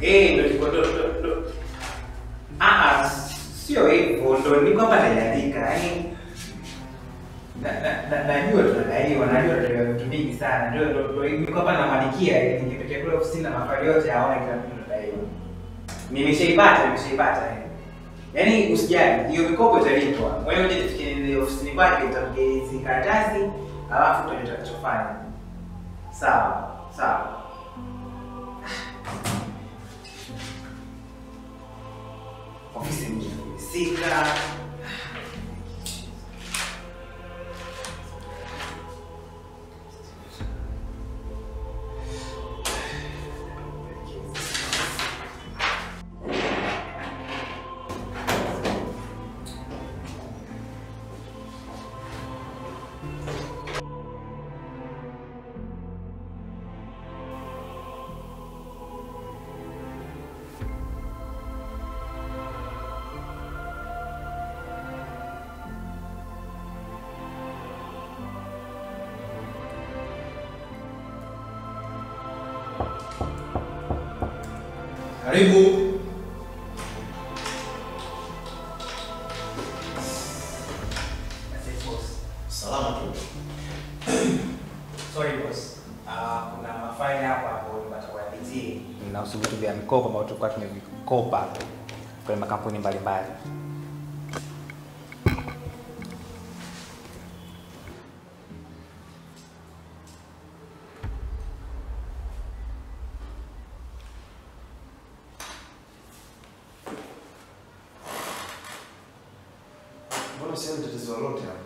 Eh, ndo niko ndo ndo ndo. Ah, ah, sio hivyo, ndo niko hapa naandika. Yaani na na na- najua tunadaiwa, najua tunadaiwa vitu vingi sana. Ndio ndo ndo niko hapa namwandikia ili nikipekea kule ofisini na mafari yote aone kila kitu tunadaiwa. Nimeshaipata, nimeshaipata. eh. Yaani usijali, hiyo mikopo italipwa. Wewe uje tufikie ofisini kwake utamke hizi karatasi, alafu tutajua tutakachofanya. Sawa, sawa. Ofisi imefika. Karibu. That's it, boss. Salama tu. Sorry boss. Ah, kuna mafaili hapo hapo nitakuwapitie. Inahusu vitu vya mikopo ambavyo tulikuwa tumevikopa kwenye makampuni mbalimbali. Mbona sioni tatizo lolote hapo?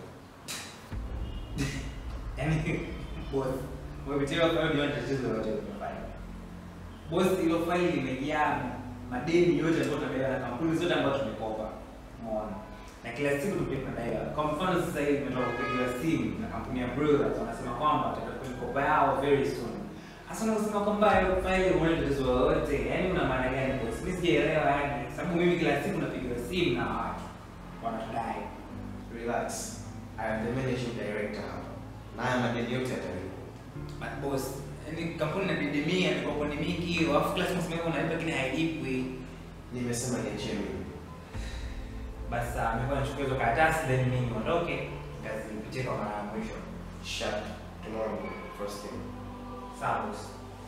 Yaani boss, umepitia hapo ndio tatizo lote unafanya. Boss, hilo faili limejaa madeni yote ambayo tunadaiwa na kampuni zote ambazo tumekopa. Umeona? Na kila siku tupia tunadaiwa. Kwa mfano sasa hivi tumetoka kupigiwa simu na kampuni ya Brothers wanasema kwamba watakuwa mikopo yao very soon. Hasa unasema kwamba hilo faili umeona tatizo lolote. Yaani una maana gani boss? Mimi sijaelewa yani. Sababu mimi kila siku napigiwa simu na watu wanatudai. Relax. I am the managing director hapa. Na haya madeni yote yatalipwa. But boss, yani kampuni inadidimia, mikopo ni mingi, alafu kila siku unasema unalipa lakini hailipwi. Nimesema niachie mimi. Basi sawa, mimi kwa nichukue hizo karatasi then mimi niondoke, nikazipitie kwa mara ya mwisho. Sharp. Tomorrow first thing. Sawa boss.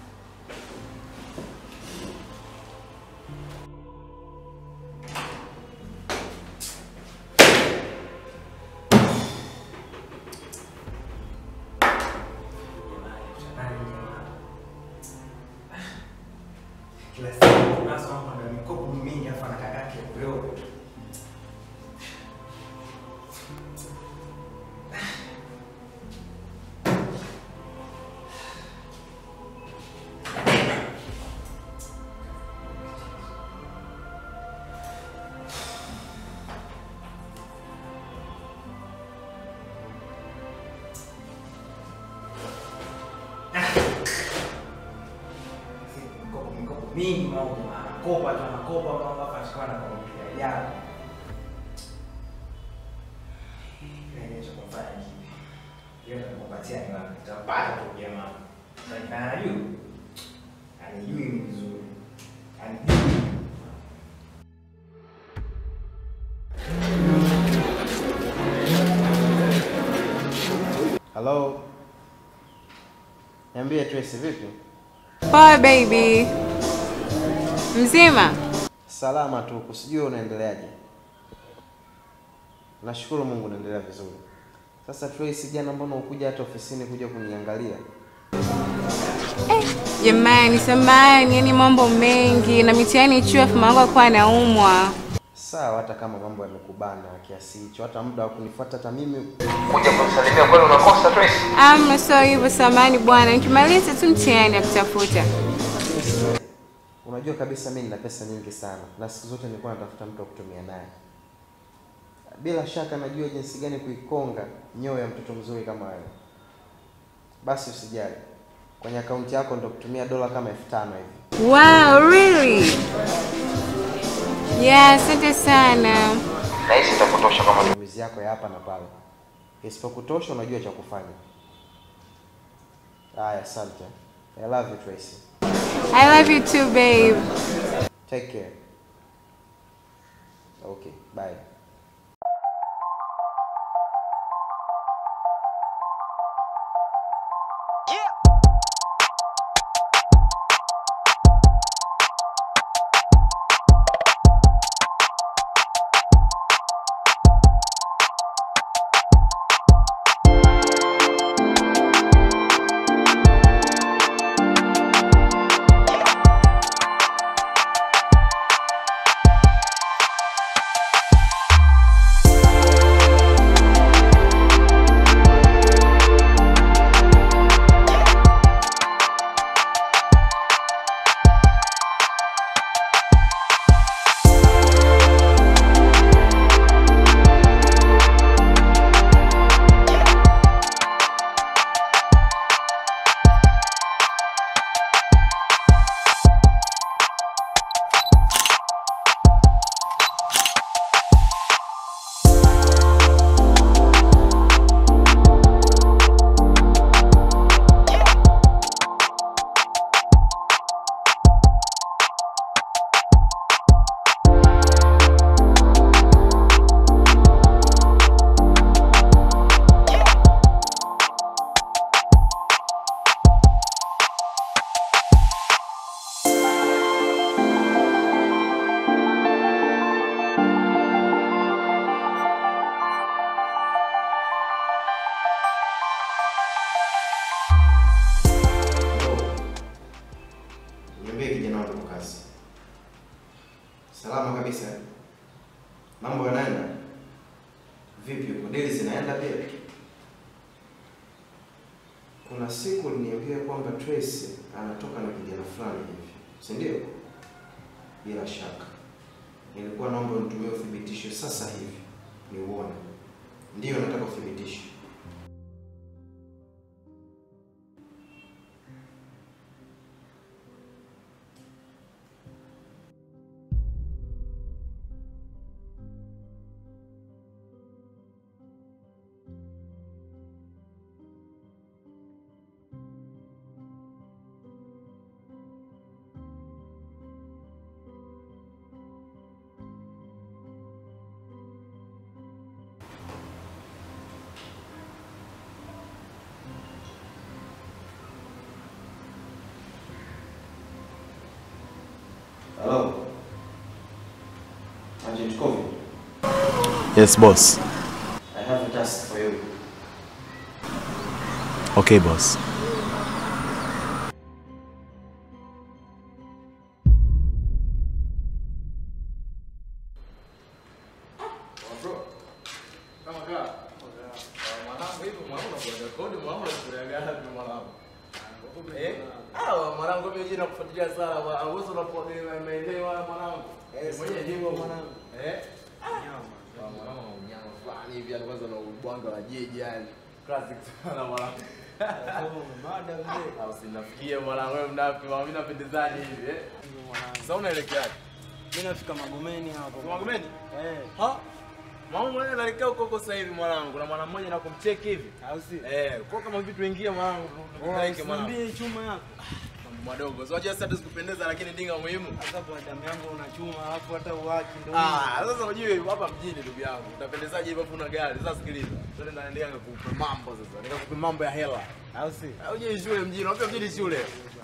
Jamani, jamani, jamani. Kila siku tunasoma kwamba mikopo mingi afa na kakake leo. mikopo mikopo mingi mambo anakopa tu anakopa mambo hapa ashikawa na kompyuta yao ile cha kufanya kipi hiyo nitakupatia ni wapi nitapata tu jamaa na anajua anijui ni vizuri anijui Hello. Niambie Tracy vipi? Poa baby. Mzima? Salama tu, kusijua unaendeleaje? Nashukuru Mungu naendelea vizuri. Sasa Tracy, jana mbona ukuja hata ofisini kuja kuniangalia? Jamani, samahani, yani mambo mengi na mitihani chuo afu mamangu alikuwa anaumwa. Sawa, hata kama mambo yamekubana kiasi hicho, hata muda wa kunifuata hata mimi kuja kumsalimia kwani unakosa Tracy Amna, sio hivyo, samahani bwana, nikimaliza tu mtihani ya kutafuta. Unajua kabisa mimi nina pesa nyingi sana na siku zote nilikuwa natafuta mtu wa kutumia naye. Bila shaka najua jinsi gani kuikonga nyoyo ya mtoto mzuri kama wewe. Basi usijali, kwenye akaunti yako ndo kutumia dola kama elfu tano hivi. Wow, really? Yeah, asante sana. Nahisi itakutosha kwa matumizi yako ya hapa na pale. Isipokutosha unajua cha kufanya. Haya, asante. I love you Tracy. I love you too, babe. Take care. Okay, bye. Niambie kijana wangu kazi. Salama kabisa. Mambo yanaenda? Vipi huko? Deli zinaenda pia? Kuna siku uliniambia kwamba Tracy anatoka na kijana fulani hivi, si ndio? Bila shaka. Nilikuwa naomba unitumie uthibitisho sasa hivi niuone. Ndiyo, nataka uthibitisho. Hello. Agent Kovi, Yes, boss. I have a task for you. Okay, boss. mwanangu mimi jina kufuatilia sana bwana. Uwezo unapoendelea maendeleo haya mwanangu. Mwenye jengo mwanangu. Eh? Nyama. Mwanangu nyama fulani hivi yani kwanza na ubwanga wa jeje yani. Classic sana mwanangu. Mada mzee. Au sinafikia mwanangu wewe mnapi, mimi napendezaje hivi eh? Sasa unaelekeaje? Mimi nafika Magomeni hapo. Magomeni? Eh, Ha? Mama mwenyewe anaelekea huko huko sasa hivi mwanangu. Kuna mwana mmoja na kumcheki hivi. au si? Eh, kwa kama vitu ingia mwanangu. Tupeleke mwanangu. Niambie chuma yako. Mambo madogo. So unajua sasa tusikupendeza lakini dinga muhimu. Sasa kwa damu yangu una chuma alafu hata uwaki ndio. Ah, sasa unajua hapa mjini ndugu yangu. Utapendezaje hivyo kuna gari? Sasa sikiliza. Twende naendelea nikupe mambo sasa. Nikakupe mambo ya hela. Au si? Au je shule mjini? Unajua mjini shule.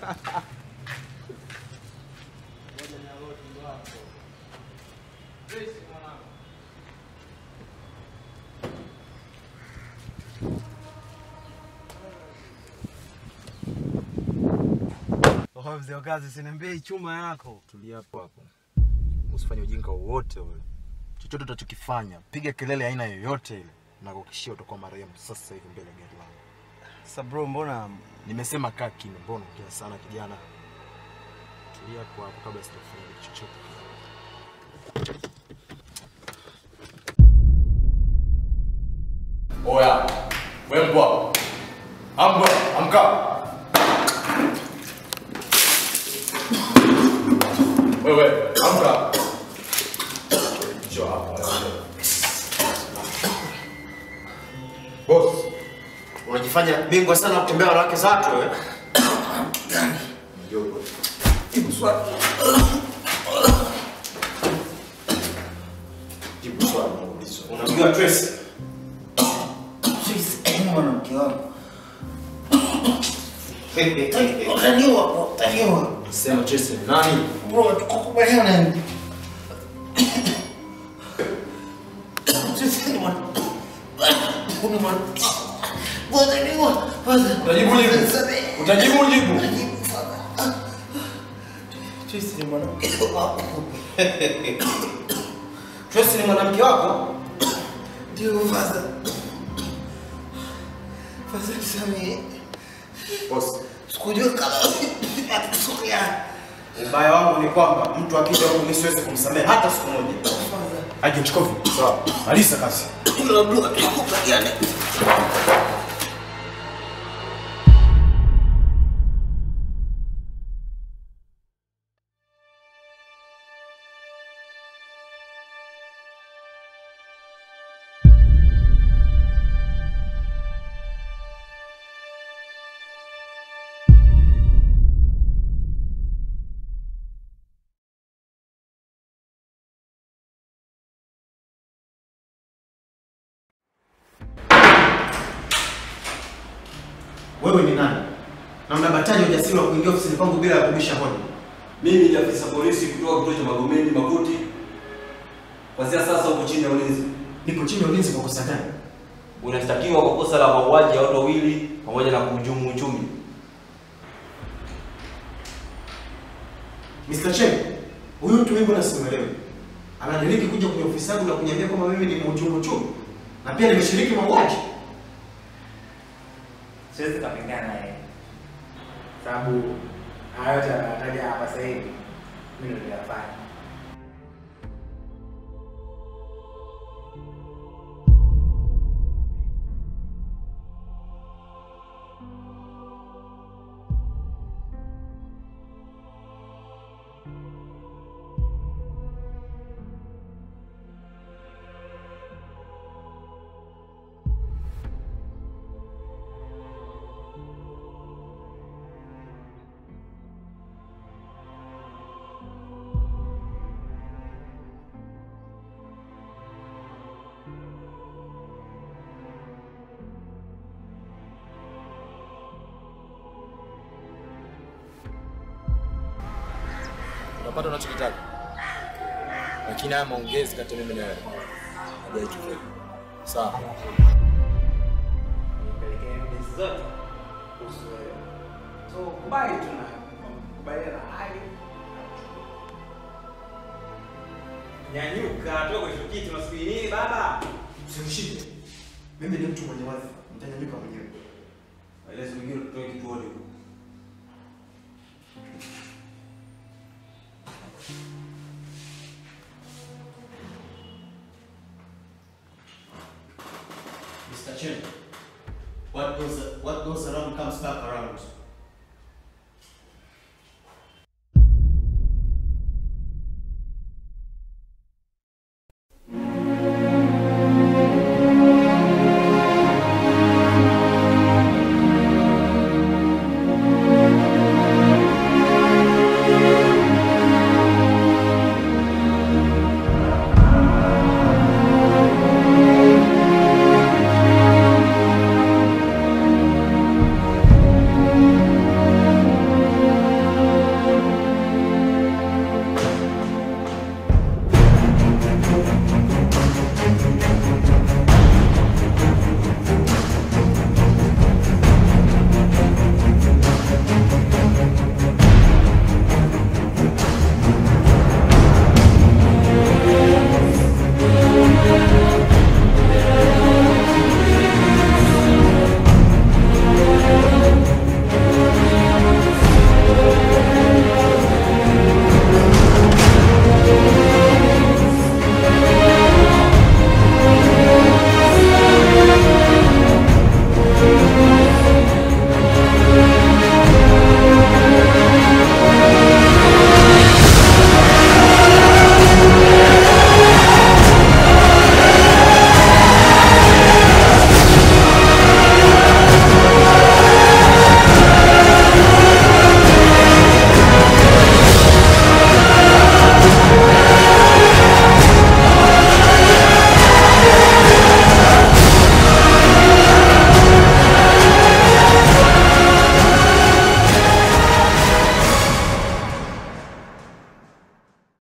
Oh, mzee wa kazi siniambie chuma yako. Tulia hapo hapo. Usifanye ujinga wowote ule. Chochote utachokifanya, piga kelele aina yoyote ile. Na kuhakikishia utakuwa marehemu sasa hivi mbele ya gari langu. Sasa bro, mbona Nimesema kaa kimya, mbona unaongea sana kijana? Tulia hapo hapo kabla sijafanya kitu chochote. Oya, wewe mbwa. Ambwa, amka. Wewe, amka. Njoo hapa. Boss, unajifanya bingwa sana kutembea wanawake za watu wewe. Njoo. Ibu swali. Unamjua Tracy? Tracy ni mwanamke wangu. Utaniua, utaniua. Sema Tracy ni nani? Bro, tukukubaliana. Tracy ni mwana- ni mwana- Utaniua. Utajibu jibu. Utajibu jibu. Tracy ni mwanamke wangu. Tracy ni mwanamke wako? Ndio, father. Father, nisamehe. Boss, Sikujua kama atatokea. ubaya wangu ni kwamba mtu akija huku mimi siwezi kumsamehe hata siku moja. Agent Kovi, sawa. Maliza kazi. Labda tukubaliane. Wewe ni nani? Na mnabataji ujasiri wa kuingia ofisini kwangu bila ya kubisha hodi? Mimi ni afisa polisi kutoka kituo cha Magomeni Makuti. Kuanzia sasa uko chini ya ulinzi. Niko chini ya ulinzi kwa kosa gani? Unashtakiwa kwa kosa la mauaji ya watu wawili pamoja na kuhujumu uchumi. Mr. Chen, huyu mtu mimi mbona simuelewi? Anadiriki kuja kwenye ofisi yangu na kuniambia kwamba mimi ni mhujumu uchumi na pia nimeshiriki mauaji. siwezi kapingana naye sababu haya yote anataja hapa sasa hivi mimi ndio niliyafanya. Unapata unachokitaka. Lakini haya maongezi kati ya mimi na wewe hajaitokea. Sawa. Nipelekee evidence zote kuhusu wewe. So kubali tu na kubaliana na hali. Nyanyuka, toka kwenye kiti unasubiri nini baba? Usinishike. Mimi ni mtu mwenye wadhifa, nitanyanyuka mwenyewe. Maelezo mengine tutoe kituoni huko. Mr. Chen, what goes what goes around comes back around.